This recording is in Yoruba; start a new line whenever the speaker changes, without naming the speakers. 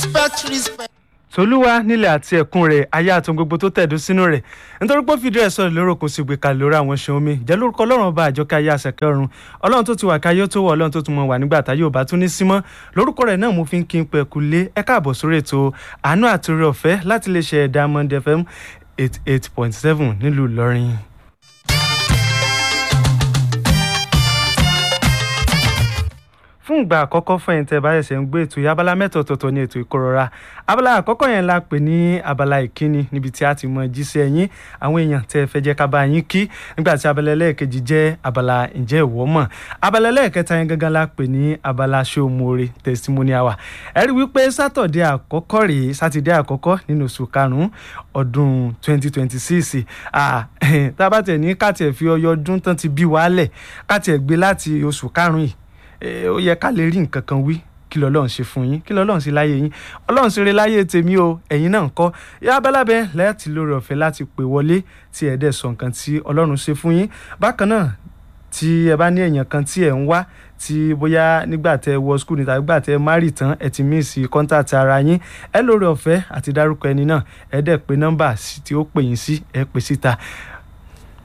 respect respect.
tolúwa nílẹ̀ àti ẹ̀kún rẹ̀ ayé àtún gbogbo tó tẹ̀dó sínú rẹ̀ nítorí pé ó fìdí ẹ̀ sọ̀rọ̀ lóró kò sì gbé kalẹ̀ lórí àwọn ṣeun mi jẹ́ lórúkọ ọlọ́run ọba àjọkẹ́ ayé àṣẹkẹ́ ọ̀run ọlọ́run tó ti wà káyé tó wọ̀ ọlọ́run tó tún mọ̀ wà nígbà tá yóò bá tún ní símọ́ lórúkọ rẹ̀ náà mo fi ń kí n pẹ́ kú lé ẹ káàbọ̀ sórí ètò àánú àti oore ọ̀fẹ́ láti lè ṣe Diamond FM eight eight point seven nílùú Ìlọrin. fún ìgbà àkọ́kọ́ fún ẹ̀yin tẹ́ ẹ bá ṣẹ̀ṣẹ̀ ń gbé ètò yìí abala mẹ́ta ọ̀tọ̀ọ̀tọ̀ ní ètò ìkórora abala àkọ́kọ́ yẹn la pè ní abala ìkíni níbi tí a ti mọ jíṣẹ́ yín àwọn èèyàn tẹ́ ẹ fẹ́ jẹ́ ká bá yín kí nígbà tí abala ẹlẹ́ẹ̀kejì jẹ́ abala ǹjẹ́ ìwọ mọ̀ abala ẹlẹ́ẹ̀kẹta yẹn gangan la pè ní abala ṣé o mọ̀ọ́re testimony hour ẹ rí wípé sátọ̀dẹ̀ àkọ́kọ́ rèé sátidé àkọ́kọ́ nínú oṣù karùn-ún ọdún 2026 tá a bá tẹ̀ ní ká tiẹ̀ fi ọyọ ọdún tán ti bí wàálẹ̀ ká tiẹ̀ gbé láti oṣù karùn-ún yìí ó yẹ ká lè rí nǹkan kan wí kí lọ́lọ́run ṣe fún yín kí lọ́lọ́run ṣe láyé yín ọlọ́run ṣeré láyé tèmi o ẹ̀yin náà ń kọ́ yá abẹ́lábẹ́ láti lórí ọ̀fẹ́ láti pè wọlé tí ẹ̀ dẹ̀ sọ nǹkan tí ọlọ́run ṣe fún yín bákan náà tí ẹ bá ní èèyàn kan tí ẹ̀ ń wá tí bóyá nígbà tẹ wọ skul ní tàbí gbà tẹ márì tán ẹ ti míìsì kọ́ńtàtì ara yín ẹ lórí ọ̀fẹ́ àti dárúkọ ẹni náà ẹ dẹ̀ pé nọ́mbà tí ó pè yín sí ẹ pè síta